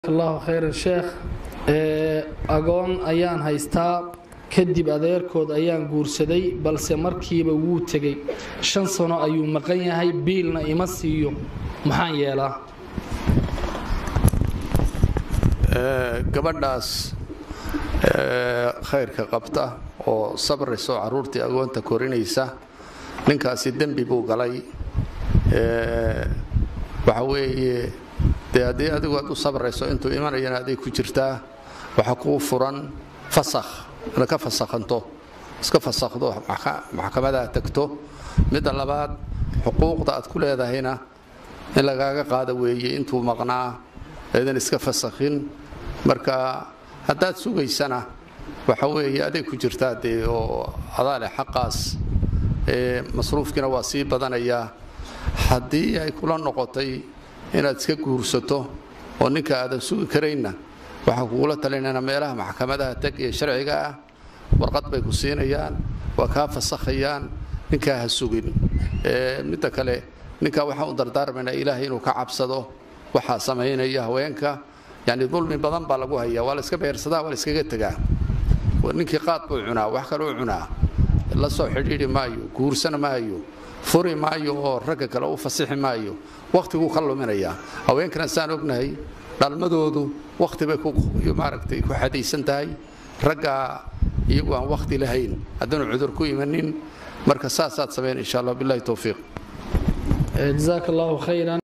allahu khayran sheekh agoon ayaan haystaa kadib adeerkood ayaan guursaday balse markiiba wuu tegey shan sano ayuu maqan yahay biilna ima siiyo maxaan yeelaa gabadhaas khayrka qabta oo sabrayso caruurtii agoonta korinaysa ninkaasi dembi buu galay waxa weeye dee haddii adigu aad u sabrayso intuu imanayana aday ku jirtaa waxa kuu furan fasakh inaad ka fasakhanto iska fasakhdo maxkamadaha tagto midda labaad xuquuqda aad ku leedahayna in lagaaga qaada weeye intuu maqnaa eedan iska fasakhin marka haddaad sugaysana waxa weeye aday ku jirtaa dee oo adaale xaqaas masruufkiina waa sii badanayaa haddii ay kula noqotay inaad iska guursato oo ninka aadan sugi karaynna waxaa kugula talinayna meelaha maxkamadaha tag ee sharciga ah warqad bay ku siinayaan waa kaa fasakhayaan ninkaa ha sugin midda kale ninkaa waxaan u dardaarmaynaa ilaahay inuu ka cabsado waxaa samaynaya haweenka yani dulmi badan baa lagu hayaa waa la iska beersadaa waa la iskaga tegaa ninkii qaad buu cunaa wax kaleu cunaa la soo xidhiidhi maayo guursana maayo furi maayo oo ragga kale u fasixi maayo wakhtiguu ka luminayaa haweenkana saan ognahay dhalmadoodu wakhti bay maaragtay ku xadaysan tahay raggaa iyagu aan wakhti lahayn haddaanu cudur ku imanin marka saasaad samayn insha allah billahi towfiiq jazaaka allahu khayran